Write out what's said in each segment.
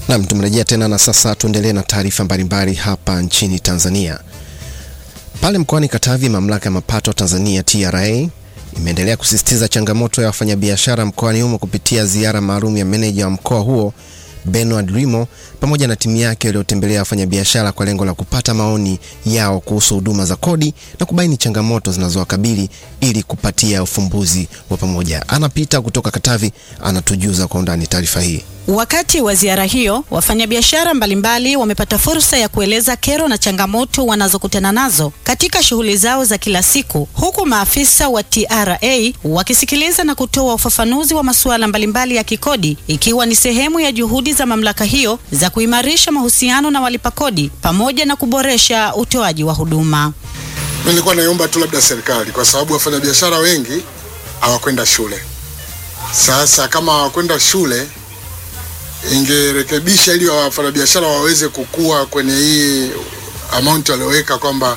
Naam, tumerejea tena na sasa tuendelee na taarifa mbalimbali hapa nchini Tanzania. Pale mkoani Katavi, mamlaka ya mapato Tanzania TRA imeendelea kusisitiza changamoto ya wafanyabiashara mkoani humo kupitia ziara maalum ya meneja wa mkoa huo Bernard Rimo pamoja na timu yake waliotembelea wafanyabiashara kwa lengo la kupata maoni yao kuhusu huduma za kodi na kubaini changamoto zinazowakabili ili kupatia ufumbuzi wa pamoja. Anapita kutoka Katavi anatujuza kwa undani taarifa hii. Wakati wa ziara hiyo, wafanyabiashara mbalimbali wamepata fursa ya kueleza kero na changamoto wanazokutana nazo katika shughuli zao za kila siku, huku maafisa wa TRA wakisikiliza na kutoa ufafanuzi wa masuala mbalimbali ya kikodi, ikiwa ni sehemu ya juhudi za mamlaka hiyo za kuimarisha mahusiano na walipa kodi pamoja na kuboresha utoaji wa huduma. Mimi nilikuwa naomba tu labda serikali, kwa sababu wafanyabiashara wengi hawakwenda shule. Sasa kama hawakwenda shule ingerekebisha ili wafanyabiashara waweze kukua kwenye hii amount walioweka kwamba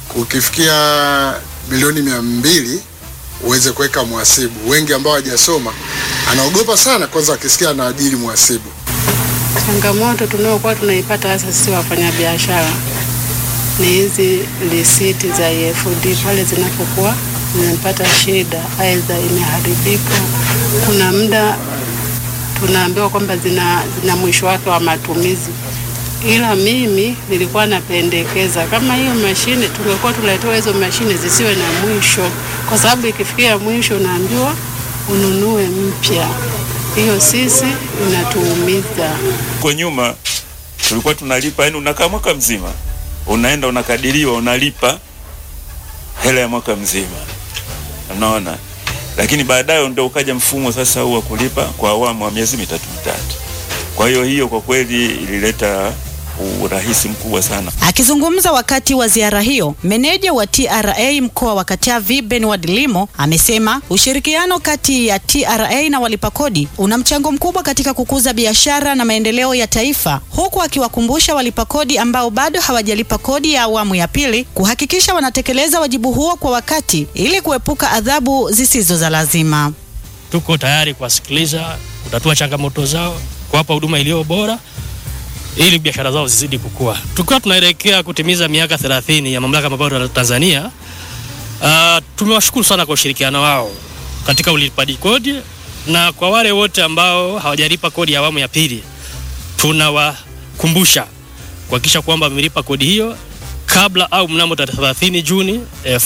ukifikia bilioni mia mbili uweze kuweka mhasibu. Wengi ambao hawajasoma anaogopa sana kwanza akisikia anaajiri mhasibu. Changamoto tunayokuwa tunaipata hasa sisi wafanyabiashara ni hizi risiti za EFD pale zinapokuwa zinapata shida, aidha imeharibika, kuna muda tunaambiwa kwamba zina, zina mwisho wake wa matumizi, ila mimi nilikuwa napendekeza kama hiyo mashine tungekuwa tuletewa hizo mashine zisiwe na mwisho, kwa sababu ikifikia mwisho unaambiwa ununue mpya. Hiyo sisi inatuumiza. Kwa nyuma tulikuwa tunalipa, yani unakaa mwaka mzima, unaenda unakadiriwa, unalipa hela ya mwaka mzima, unaona lakini baadaye ndio ukaja mfumo sasa huu wa kulipa kwa awamu wa miezi mitatu mitatu. Kwa hiyo hiyo kwa kweli ilileta urahisi mkubwa sana. Akizungumza wakati wa ziara hiyo, meneja wa TRA mkoa wa Katavi Bernard Limo amesema ushirikiano kati ya TRA na walipa kodi una mchango mkubwa katika kukuza biashara na maendeleo ya taifa, huku akiwakumbusha walipa kodi ambao bado hawajalipa kodi ya awamu ya pili kuhakikisha wanatekeleza wajibu huo kwa wakati ili kuepuka adhabu zisizo za lazima. Tuko tayari kuwasikiliza, kutatua changamoto zao, kuwapa huduma iliyo bora ili biashara zao zizidi kukua. Tukiwa tunaelekea kutimiza miaka 30 ya mamlaka ya mapato ya Tanzania, uh, tumewashukuru sana kwa ushirikiano wao katika ulipaji kodi, na kwa wale wote ambao hawajalipa kodi ya awamu ya pili, tunawakumbusha kuhakikisha kwamba wamelipa kodi hiyo kabla au mnamo tarehe 30 Juni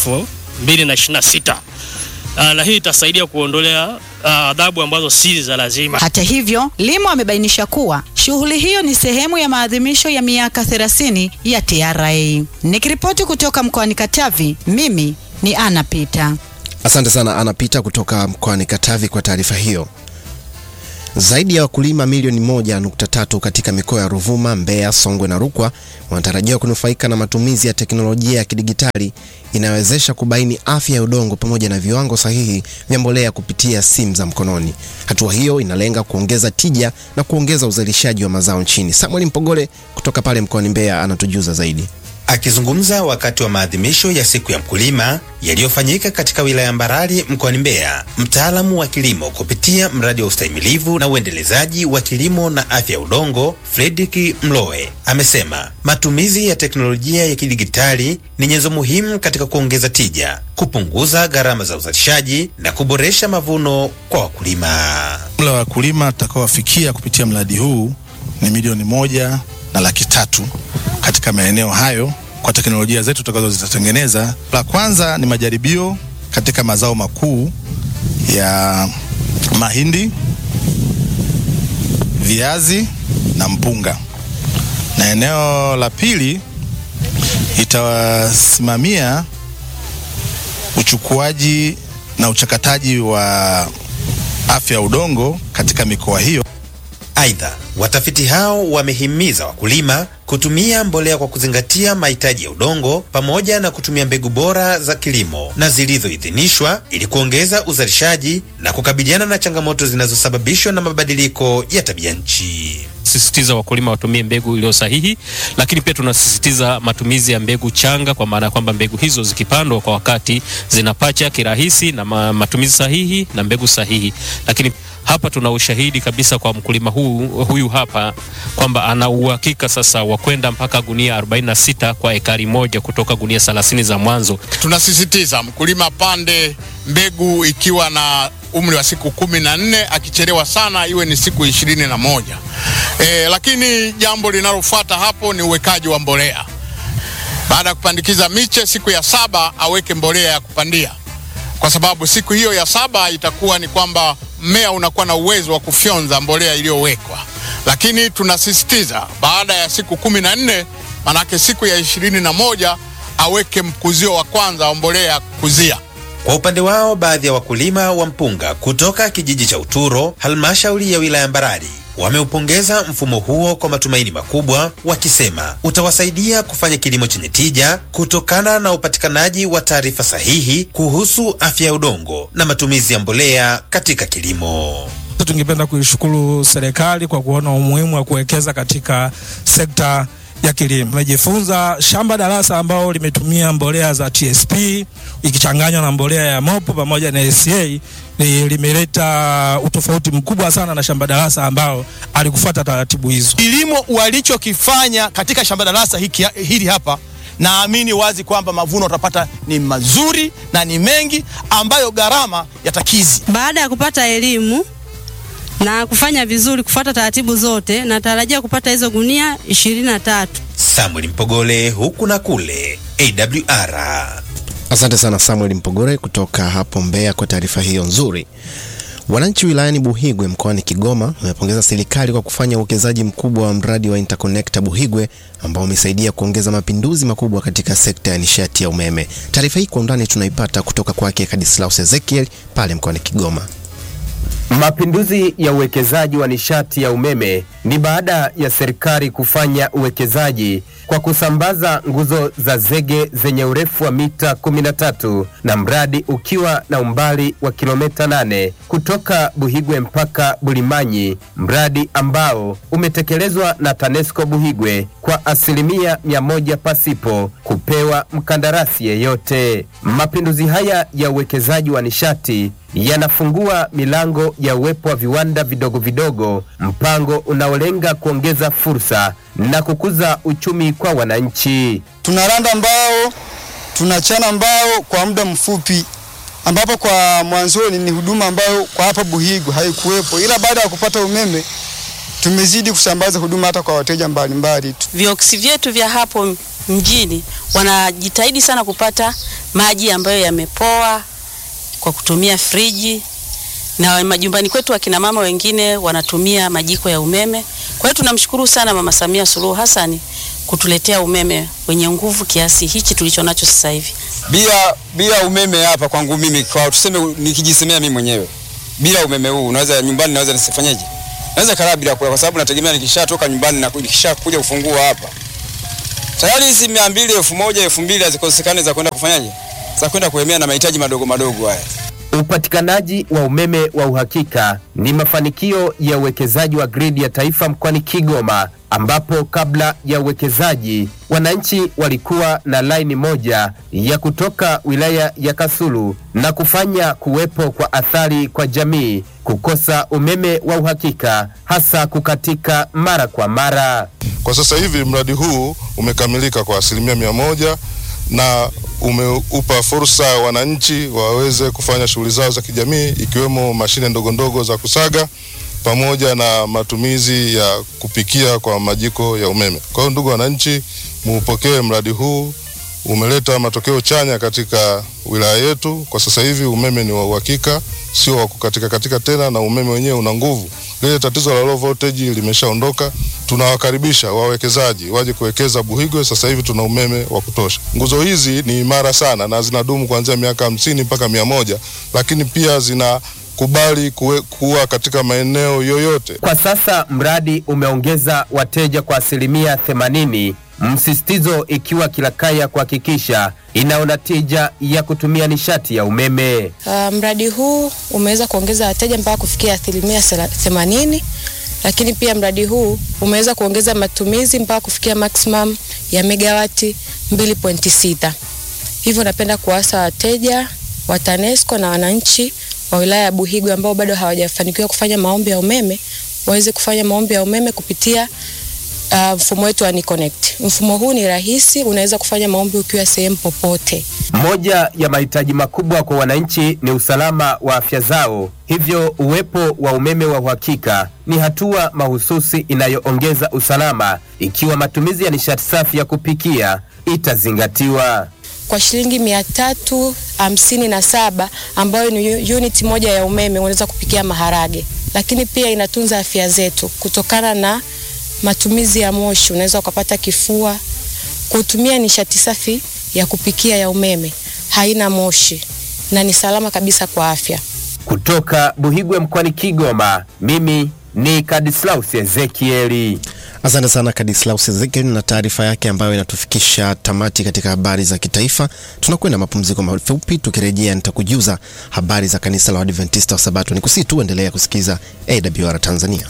2026. Uh, na hii itasaidia kuondolea adhabu uh, ambazo si za lazima. Hata hivyo, Limo amebainisha kuwa shughuli hiyo ni sehemu ya maadhimisho ya miaka 30 ya TRA. Nikiripoti kutoka mkoani Katavi, mimi ni Ana Pita. Asante sana Ana Pita kutoka mkoani Katavi kwa taarifa hiyo. Zaidi ya wakulima milioni moja nukta tatu katika mikoa ya Ruvuma, Mbeya, Songwe na Rukwa wanatarajiwa kunufaika na matumizi ya teknolojia ya kidigitali inayowezesha kubaini afya ya udongo pamoja na viwango sahihi vya mbolea kupitia simu za mkononi. Hatua hiyo inalenga kuongeza tija na kuongeza uzalishaji wa mazao nchini. Samuel Mpogole kutoka pale mkoani Mbeya anatujuza zaidi. Akizungumza wakati wa maadhimisho ya siku ya mkulima yaliyofanyika katika wilaya ya Mbarali mkoani Mbeya, mtaalamu wa kilimo kupitia mradi wa ustahimilivu na uendelezaji wa kilimo na afya ya udongo Fredrick Mloe amesema matumizi ya teknolojia ya kidigitali ni nyenzo muhimu katika kuongeza tija, kupunguza gharama za uzalishaji na kuboresha mavuno kwa wakulima. Jumla wa wakulima tutakaowafikia kupitia mradi huu ni milioni moja na laki tatu katika maeneo hayo kwa teknolojia zetu tutakazo zitatengeneza. La kwanza ni majaribio katika mazao makuu ya mahindi, viazi na mpunga, na eneo la pili itawasimamia uchukuaji na uchakataji wa afya ya udongo katika mikoa hiyo. Aidha, watafiti hao wamehimiza wakulima kutumia mbolea kwa kuzingatia mahitaji ya udongo pamoja na kutumia mbegu bora za kilimo na zilizoidhinishwa ili kuongeza uzalishaji na kukabiliana na changamoto zinazosababishwa na mabadiliko ya tabia nchi. sisitiza wakulima watumie mbegu iliyo sahihi, lakini pia tunasisitiza matumizi ya mbegu changa, kwa maana ya kwamba mbegu hizo zikipandwa kwa wakati zinapacha kirahisi na ma, matumizi sahihi na mbegu sahihi. Lakini hapa tuna ushahidi kabisa kwa mkulima huu, huyu hapa kwamba ana uhakika sasa wa kwenda mpaka gunia 46 kwa ekari moja kutoka gunia 30 za mwanzo. Tunasisitiza mkulima pande mbegu ikiwa na umri wa siku kumi na nne, akichelewa sana iwe ni siku ishirini na moja. E, lakini jambo linalofuata hapo ni uwekaji wa mbolea. Baada ya kupandikiza miche, siku ya saba aweke mbolea ya kupandia, kwa sababu siku hiyo ya saba itakuwa ni kwamba mmea unakuwa na uwezo wa kufyonza mbolea iliyowekwa. Lakini tunasisitiza baada ya siku kumi na nne, manake siku ya ishirini na moja aweke mkuzio wa kwanza wa mbolea ya kukuzia. Kwa upande wao, baadhi ya wakulima wa mpunga kutoka kijiji cha Uturo, halmashauri ya wilaya Mbarali, wameupongeza mfumo huo kwa matumaini makubwa, wakisema utawasaidia kufanya kilimo chenye tija kutokana na upatikanaji wa taarifa sahihi kuhusu afya ya udongo na matumizi ya mbolea katika kilimo. Tungependa kuishukuru serikali kwa kuona umuhimu wa kuwekeza katika sekta ya kilimo. Tumejifunza shamba darasa ambao limetumia mbolea za TSP ikichanganywa na mbolea ya mopo pamoja na SCA ni limeleta utofauti mkubwa sana na shamba darasa ambao alikufuata taratibu hizo. Kilimo walichokifanya katika shamba darasa hiki, hili hapa naamini wazi kwamba mavuno utapata ni mazuri na ni mengi ambayo gharama yatakizi. Baada ya kupata elimu na kufanya vizuri kufuata taratibu zote, natarajia kupata hizo gunia ishirini na tatu. Samuel Mpogole, huku na kule, AWR. Asante sana Samuel Mpogore kutoka hapo Mbeya kwa taarifa hiyo nzuri. Wananchi wilayani Buhigwe mkoani Kigoma wamepongeza serikali kwa kufanya uwekezaji mkubwa wa mradi wa Interconnector Buhigwe ambao umesaidia kuongeza mapinduzi makubwa katika sekta ya nishati ya umeme. Taarifa hii kwa undani tunaipata kutoka kwake Kadislaus Ezekiel pale mkoani Kigoma. Mapinduzi ya uwekezaji wa nishati ya umeme ni baada ya serikali kufanya uwekezaji kwa kusambaza nguzo za zege zenye urefu wa mita 13 na mradi ukiwa na umbali wa kilomita 8 kutoka Buhigwe mpaka Bulimanyi, mradi ambao umetekelezwa na TANESCO Buhigwe kwa asilimia mia moja pasipo kupewa mkandarasi yeyote. Mapinduzi haya ya uwekezaji wa nishati yanafungua milango ya uwepo wa viwanda vidogo vidogo, mpango unaolenga kuongeza fursa na kukuza uchumi kwa wananchi. Tunaranda mbao, tunachana mbao kwa muda mfupi, ambapo kwa mwanzoni ni huduma ambayo kwa hapa Buhigwe haikuwepo, ila baada ya kupata umeme tumezidi kusambaza huduma hata kwa wateja mbalimbali. Vioksi vyetu vya hapo mjini wanajitahidi sana kupata maji ambayo yamepoa kwa kutumia friji na majumbani kwetu akina mama wengine wanatumia majiko ya umeme. Kwa hiyo tunamshukuru sana Mama Samia Suluhu Hassan kutuletea umeme wenye nguvu kiasi hichi tulicho nacho sasa hivi. Bila bila umeme hapa kwangu mimi, kwa tuseme, nikijisemea mimi mwenyewe, bila umeme huu unaweza nyumbani, naweza nisifanyeje? Naweza kalaa bila kula, kwa sababu nategemea nikishatoka nyumbani na nikisha kuja kufungua hapa tayari hizi mia mbili elfu moja elfu mbili hazikosekane za kwenda kufanyaje, za kwenda kuemea na mahitaji madogo madogo haya. Upatikanaji wa umeme wa uhakika ni mafanikio ya uwekezaji wa gridi ya taifa mkoani Kigoma, ambapo kabla ya uwekezaji wananchi walikuwa na laini moja ya kutoka wilaya ya Kasulu na kufanya kuwepo kwa athari kwa jamii kukosa umeme wa uhakika, hasa kukatika mara kwa mara. Kwa sasa hivi mradi huu umekamilika kwa asilimia mia moja na umeupa fursa wananchi waweze kufanya shughuli zao za kijamii ikiwemo mashine ndogo ndogo za kusaga pamoja na matumizi ya kupikia kwa majiko ya umeme. Kwa hiyo ndugu wananchi, muupokee mradi huu, umeleta matokeo chanya katika wilaya yetu. Kwa sasa hivi umeme ni wa uhakika, sio wa kukatika katika tena, na umeme wenyewe una nguvu. Lile tatizo la low voltage limeshaondoka. Tunawakaribisha wawekezaji waje kuwekeza Buhigwe. Sasa hivi tuna umeme wa kutosha. Nguzo hizi ni imara sana na zinadumu kuanzia miaka hamsini mpaka mia moja, lakini pia zina kubali kuwe, kuwa katika maeneo yoyote. Kwa sasa mradi umeongeza wateja kwa asilimia 80, msisitizo ikiwa kila kaya kuhakikisha inaona tija ya kutumia nishati ya umeme. Uh, mradi huu umeweza kuongeza wateja mpaka kufikia asilimia themanini, lakini pia mradi huu umeweza kuongeza matumizi mpaka kufikia maximum ya megawati 2.6. Hivyo napenda kuwasa wateja wa TANESCO na wananchi wa wilaya ya Buhigwe ambao bado hawajafanikiwa kufanya maombi ya umeme waweze kufanya maombi ya umeme kupitia uh, mfumo wetu wa NiConnect. Mfumo huu ni rahisi, unaweza kufanya maombi ukiwa sehemu popote. Moja ya mahitaji makubwa kwa wananchi ni usalama wa afya zao, hivyo uwepo wa umeme wa uhakika ni hatua mahususi inayoongeza usalama ikiwa matumizi ya nishati safi ya kupikia itazingatiwa. Kwa shilingi mia tatu hamsini na saba ambayo ni unit moja ya umeme unaweza kupikia maharage, lakini pia inatunza afya zetu kutokana na matumizi ya moshi. Unaweza ukapata kifua. Kutumia nishati safi ya kupikia ya umeme haina moshi na ni salama kabisa kwa afya. Kutoka Buhigwe mkoani Kigoma, mimi ni Kadislaus Ezekieli. Asante sana Kadislaus Ezekiel na taarifa yake ambayo inatufikisha tamati katika habari za kitaifa. Tunakwenda mapumziko mafupi, tukirejea nitakujuza habari za kanisa la Waadventista wa Sabato. Ni kusii tu endelea kusikiza AWR Tanzania.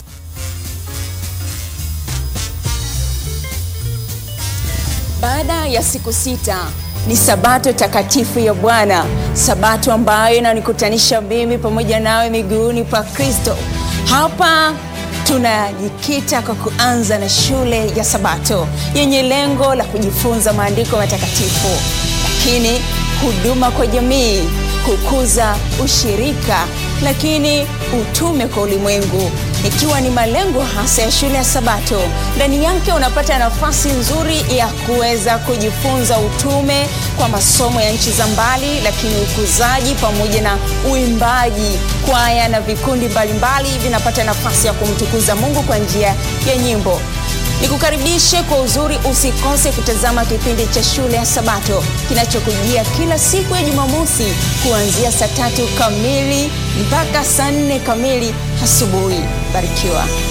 Baada ya siku sita ni sabato takatifu ya Bwana, sabato ambayo inanikutanisha mimi pamoja nawe miguuni pa Kristo. Hapa tunajikita kwa kuanza na shule ya Sabato yenye lengo la kujifunza maandiko matakatifu, lakini huduma kwa jamii, kukuza ushirika, lakini utume kwa ulimwengu ikiwa ni malengo hasa ya shule ya Sabato. Ndani yake unapata nafasi nzuri ya kuweza kujifunza utume kwa masomo ya nchi za mbali, lakini ukuzaji pamoja na uimbaji, kwaya na vikundi mbalimbali vinapata nafasi ya kumtukuza Mungu kwa njia ya nyimbo. Nikukaribishe kwa uzuri, usikose kutazama kipindi cha shule ya Sabato kinachokujia kila siku ya Jumamosi kuanzia saa tatu kamili mpaka saa nne kamili asubuhi. Barikiwa.